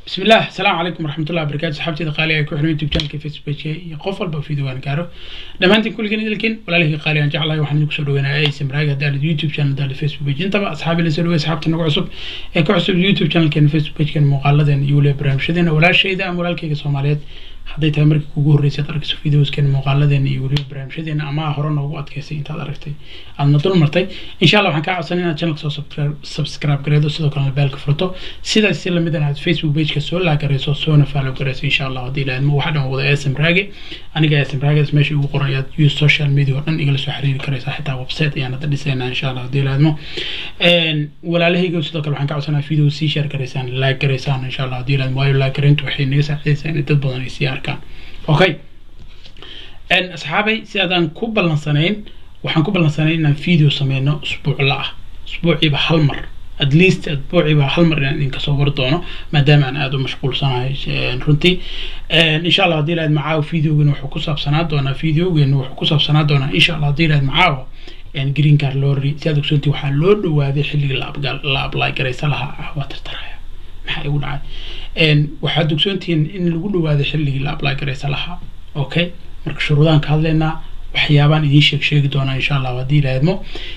بسم الله السلام عليكم ورحمة الله وبركاته صحابتي قالي ku xiran youtube channelka facebook iyo qof walba video aan gaaro dhammaantiin kulligeen idilkin walaalihii qaali aan jeclahay waxaan idinku soo dhaweynayaa aysan maraaga haddaanad youtube channel haddaanad facebook page intaba asxaabi la soo dhawey asxaabta nagu cusub ee ku cusub youtube channelkeena facebook pagekeena muuqaaladeena iyo weliba barnaamijyadeena walaashayda ama walaalkayga soomaaliyeed hadday tahay markii kugu horreysay ad arkayso videoskeena muuqaaladeena iyo weliba barnaamijyadeena ama hore noogu adkaysay intaad aragtay aadna dul martay insha allah waxaan kaa codsanay inaad channelka soo subscribe gareedo sidoo kalena beelka furto sidaas si lamid inaad facebook pageka soo laagarayso soona follow garayso insha allah haddii ilaahadmo waxa dhan wada asm raage aniga asm raage meesha ugu qoran ayaad use social media oo dhan igala soo xiriiri karaysaa xitaa website ayaan hadda dhisaynaa insha allah haddii ilaahadmo walaalahayga sidoo kale waxaan ka codsanaa video sii share garaysaan like garaysaan insha allah haddii ilaahadmo waayo like garayntu waxay naga saacidaysaa in dad badan ay sii arkaan okay asxaabay si aadaan ku ballansanayn waxaan ku ballansanayn inaan video sameyno usbuucla ah usbuuciiba hal mar at least asbuuciiba hal mar inaan idinka soo war doono maadaama aan aada u mashquulsanahay runtii insha allah haddii ilahayd macaawo videogeena wuxuu ku saabsanaa doonaa videogeena wuxuu ku saabsanaa doonaa insha allah haddii ilahayd macaawo green car lorry si aad ogsoontii waxaa loo dhawaaday xilligii la apply garaysa lahaa ah waa tartaraya maxaa igu dhacay waxaad ogsoontihiin in lagu dhawaaday xilligii la apply garaysa lahaa okay marka shuruudaan ka hadlaynaa waxyaabaan idiin sheeg sheegi doonaa insha allah haddii ilaahadmo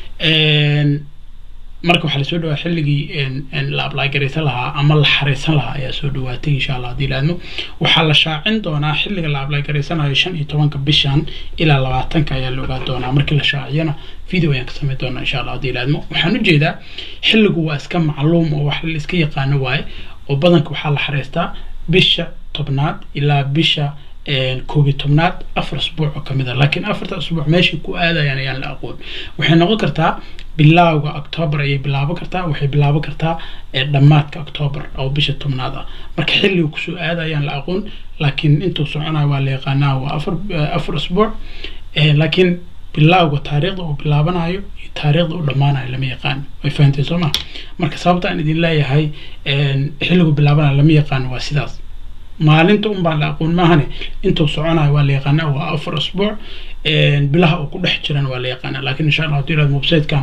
marka waxaa lasoo dhawaa xilligii la apply garaysan lahaa ama la xareysan lahaa ayaa soo dhawaatay insha allah haddii ilaahadmo waxaa la shaacin doonaa xilliga la apply garaysanayo shan iyo tobanka bishan ilaa labaatanka ayaa la ogaa doonaa markii la shaaciyana video ayaan ka samayn doonaa insha allah haddii ilaahadmo waxaan ujeedaa xilligu waa iska macluum oo wax la iska yaqaano waaye oo badanka waxaa la xareystaa bisha tobnaad ilaa bisha koob iyo tobnaad afar asbuuc oo kamid a laakiin afarta asbuuc meeshay ku aadayaan ayaan la aqoon waxay noqon kartaa bilowga octoobar ayay bilaaban kartaa waxay bilaaban kartaa dhammaadka octoobar oo bisha tobnaad ah marka xilliga kusoo aadayaan la aqoon laakiin intuu soconayo waa la yaqaanaa waa afar afar asbuuc laakiin bilowga taariikhda uu bilaabanayo iyo taariikhda uu dhammaanayo lama yaqaano way fahanteen soo ma marka sababta aan idin leeyahay xilligu bilaabanayo lama yaqaano waa sidaas maalinta un baa la aqoon maahane intuu soconayo waa la yaqaanaa waa afar asbuuc bilaha uu ku dhex jiran waa la yaqaanaa laakiin insha allah hadii ilaad websitekan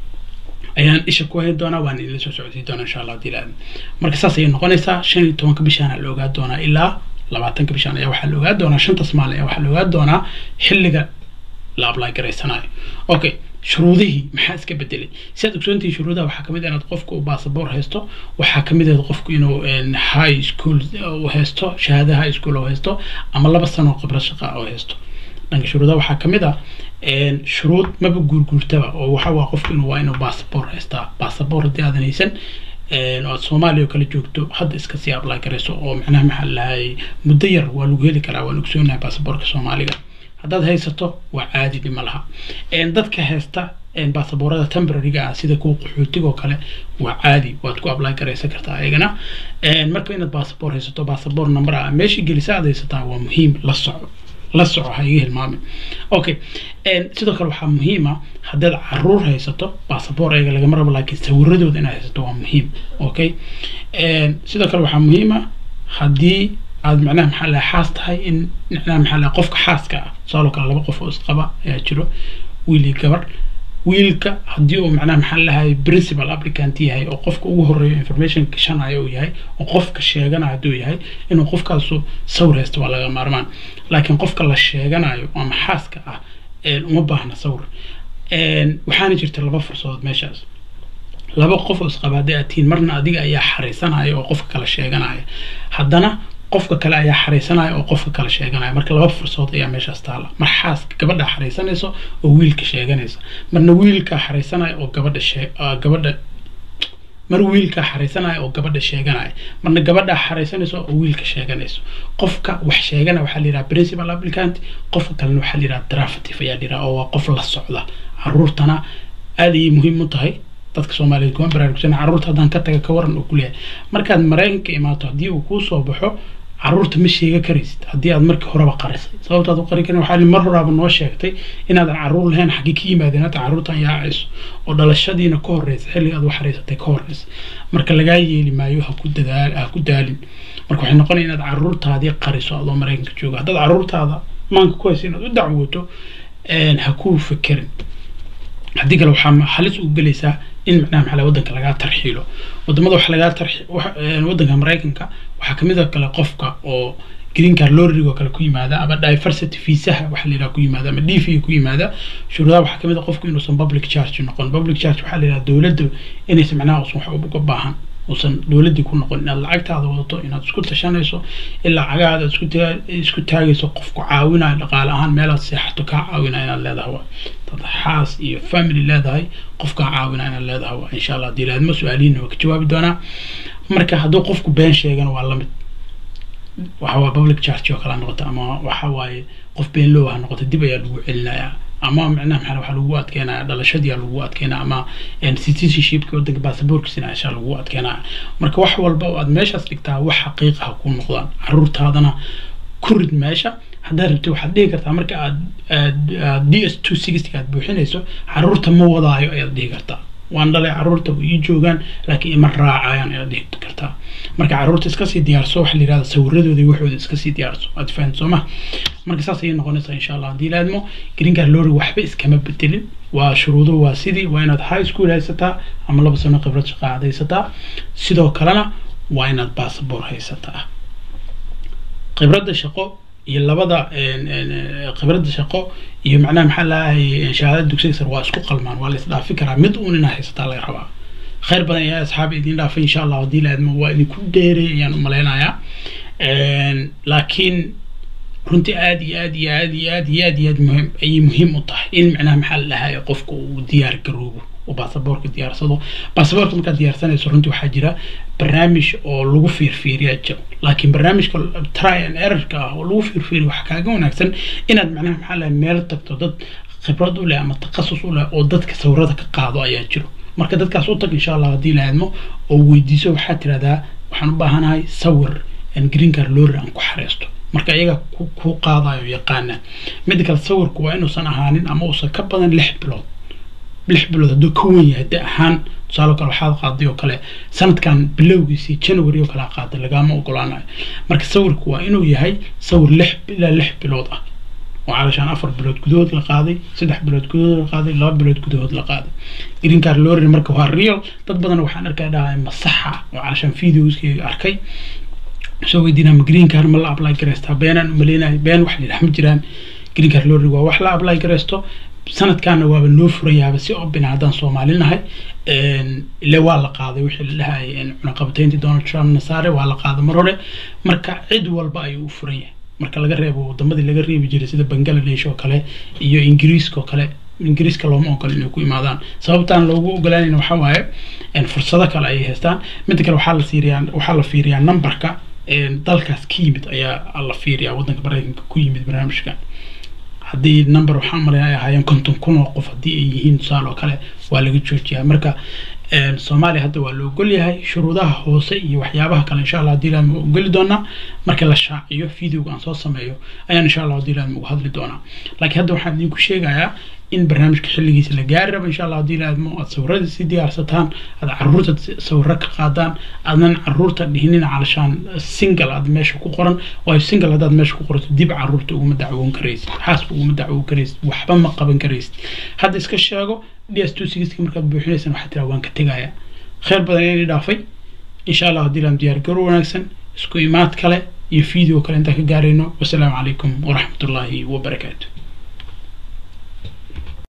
ayaan isha ku hayn doonaa waan idinla soo socodsiin doonaa insha allah hadii ilaad marka saas ayay noqonaysaa shan iyo tobanka bishaan la ogaa doonaa ilaa labaatanka bishaan ayaa waxaa la ogaa doonaa shantas maalin ayaa waxaa la ogaa doonaa xilliga la apply garaysanayo okay shuruudihii maxaa iska bedelay si aad ogsoontihi shuruudaha waxaa kamid ah inaad qofku uu basaboor haysto waxaa kamid ah qofku inuu high school uu haysto shahaada high school uu haysto ama laba sano khibrad shaqa uu haysto dhanka shuruudaha waxaa kamid ah shuruud maba guurguurtaba oo waxa waa qofku inuu waa inuu basaboor haystaa basaboor haddii aadan haysan aad soomaaliya oo kale joogto hadda iska sii apply garayso oo macnaha maxaa lahay muddo yar waa lagu heli karaa waan ogsoonahay basaboorka soomaaliga haddaad haysato waa caadi dhima laha dadka haysta basaboorada temporaryga ah sida kuwa qaxootiga oo kale waa caadi waad ku apply garaysan kartaa ayagana marka inaad basaboor haysato basaboor number ah meeshii gelisa aad haysataa waa muhiim la soco la soco ha iga hilmaamin okay sidoo kale waxaa muhiima haddaad caruur haysato basaboor ayaga lagama rabo laakiin sawiradooda inaad haysato waa muhiim okay sidoo kale waxaa muhiima haddii aad macnaha maxaa laha xaas tahay in macnaha maxaa laha qofka xaaska ah tusaaloo kale laba qof oo isqaba ayaa jiro wiil iyo gabar wiilka haddii uu macnaha maxaa lahay principal applicant yahay oo qofka ugu horeeyo information gashanayo uu yahay oo qofka sheeganayo hadduu yahay inuu qofkaasu sawir haysto waa laga maarmaan laakiin qofka la sheeganayo ama xaaska ah uma baahna sawir waxaana jirta laba fursadood meeshaas laba qof oo isqaba hadday aad tihiin marna adiga ayaa xariisanaya oo qofka kala sheeganaya haddana qofka kale ayaa xariisanaya oo qofka kale sheeganaya marka laba fursadood ayaa meeshaas taala mar xaaska gabadha xariisanayso oo wiilka sheeganaysa marna wiilka xariisanaya oo gabadha shee gabadha mar wiilka xariisanaya oo gabadha sheeganaya marna gabadha xariisanayso oo wiilka sheeganayso qofka wax sheegana waxaa la yidhaha principal applicant qofka kalena waxaa la yidhaha draftive ayaa la yidhaha oo waa qof la socda caruurtana aad ayay muhiim u tahay dadka soomaaliyeed kuma baraarugsan carruurta haddaan ka taga ka waran uu ku leeyahay markaad maraykanka imaato haddii uu kuu soo baxo carruurta ma sheega karaysid haddii aad markii horeba qarisay sababtaad u qari karin waxaa mar horaaba noo sheegtay inaadan carruur lahayn xaggii ka yimaadeen hadda carruurtan yaacayso oo dhalashadiina ka horreysa xilliga aad wax hareysatay ka horreysa marka lagaa yeeli maayo ha ku dadaal ha ku daalin marka waxay noqonaya inaad carruurtaadii qariso adoo maraykanka jooga haddaad carruurtaada maanka ku haysa inaad u dacwooto ha ku fekerin haddii kale waxaa halis u gelaysaa in macnaha maxaa wadanka lagaa tarxiilo wadamada waxa lagaa tarxi wadanka maraykanka waxaa kamid oo kale qofka oo green card lorrigo kale ku yimaada ama diversity viisaha waxa la yidhaha ku yimaada ama dv ku yimaada shuruudaha waxaa kamid a qofku inuusan public charge noqon public charge waxaa la yidhaha dowladda inaysan macnaha usan wax uga baahan uusan dowladdii ku noqon inaad lacagtaada wadato inaad isku tashanayso in lacagaada isku isku taagayso qofku caawinayo dhaqaale ahaan meelaad seexato kaa caawinaya inaad leedahay waa dad xaas iyo family leedahay qofkaa caawinaya inaad leedahay waa insha allah dilaadmo su-aalihiina waa ka jawaabi doonaa marka hadduu qofku been sheegana waa lamid waxa waa public charge oo kale ha noqota ama waxa waaye qof been low ha noqota dib ayaa lagu celinayaa ama macnaha maxaa waxaa lagu adkeynaya dhalashadii lagu adkeynaya ama citizenshipki wadanka baasaboorkiisina ashaa lagu adkeynaya marka wax walba oo aad meeshaas dhigtaa wax xaqiiqa ha ku noqdaan caruurtaadana ku rid meesha haddaad rabtid waxaad dhihi kartaa marka aad aad d s two sixty aad buuxinayso caruurta ma wadaayo ayaad dhihi kartaa waan dhalay caruurta way ii joogaan laakiin ima raacayaan ayaad dhihi kartaa marka caruurta iska sii diyaarso waxa la yihahda sawiradooda iyo waxooda iska sii diyaarso aad fahan soo ma marka saas ayay noqonaysaa insha allah haddii laadmo green card lorry waxba iskama bedelin waa shuruuduhu waa sidii waa inaad high school haysataa ama laba sano khibrad shaqo aad haysataa sidoo kalena waa inaad basaboor haysataa khibradda shaqo iyo labada khibradda shaqo iyo macnaha maxaa lahay shahaadada dugsiga sare waa isku qalmaan waa la isdhaafi karaa mid uun inaa haysataa laga rabaa khayr badan ayaa asxaabi idin dhaafay insha allah haddii laadmo waa idinku dheeray ayaan u malaynayaa laakiin runtii aad iyo aad iyo aad iyo aad iyo aad iyo aad muhiim ayay muhiim u tahay in macnaha maxaa la dhahay qofka uu diyaar garoobo oo baasaboorka diyaarsado baasaboorka markaad diyaarsanayso runtii waxaa jira barnaamij oo lagu fiirfiiriyaa jiro laakiin barnaamijka try and errorka ah oo lagu fiirfiiriyo waxaa kaaga wanaagsan inaad macnaha maxaa lahay meel tagto dad khibrad u leh ama takhasus u leh oo dadka sawirada ka qaado ayaa jiro marka dadkaas u tag insha allah haddii la aadmo oo weydiiso waxaad tirahdaa waxaan u baahanahay sawir green card lorry aan ku xareysto marka iyaga ku qaadayo yaqaana midda kale sawirku waa inuusan ahaanin ama uusan ka badan lix bilood lix bilood hadduu ka wen yahay de ahaan tusaale kale waxaad qaaday oo kale sanadkan bilowgiisii january oo kale a qaaday lagama ogolaanayo marka sawirku waa inuu yahay sawir lix ilaa lix bilood ah oo calashaan afar bilood gudahood la qaaday saddex bilood gudahood la qaaday laba bilood gudahood la qaaday green card lorry marka waa real dad badan waxaan arkay dhahay masaxa oo calashaan videoskeyga arkay soo weydiinaa ma green card ma la apply garaystaa beenaan umaleynayo been wax layidhaha ma jiraan green card lorry waa wax la apply garaysto sanadkaana waaba noo furayaaba si obina haddaan soomaali nahay ile waa la qaaday wixii la dhahayay cunaqabatayntii donald trump nasaare waa la qaaday mar hore marka cid walba ayuu u furan yahay marka laga reebo wadamadii laga reebi jiray sida bangladesh oo kale iyo ingiriiska oo kale ingiriiska looma ogola inay ku imaadaan sababtaan loogu ogolaanayna waxaa waaye fursado kale ayay haystaan midda kale waxaa la siiriyaa waxaa la fiiriyaa numberka dalkaas ka yimid ayaa la fiiriyaa waddanka maraykanka ku yimid barnaamijka haddii number waxaan malaya ay ahaayeen konton kun oo qof haddii ay yihiin tusaale oo kale waa laga joojiyaa marka soomaaliya hadda waa la ogol yahay shuruudaha hoose iyo waxyaabaha kale insha allah haddii ilaahma ogoli doonaa marka la shaaciyo videoga aan soo sameeyo ayaan insha allah haddii ilaahma uga hadli doonaa laakiin hadda waxaan idinku sheegayaa in barnaamijka xilligiisa la gaari rabo insha allah haddii ilaahmo aad sawirada si diyaarsataan aad caruurta sawiro ka qaadaan aadnan caruurta dhihinin calashaan single aad meesha ku qoran waayo single haddaad meesha ku qorato dib caruurta uguma dacwoon karaysid xaasba uguma dacwoon karaysid waxba ma qaban karaysid hadda iska sheego d s two sixty markaad buuxinaysan waxaa tiraa waan ka tegayaa khayr badan inay dhaafay insha allah haddii ilaam diyaar garo wanaagsan isku imaad kale iyo video kale intaan ka gaarayno wasalaamu calaykum waraxmatullaahi wabarakaatu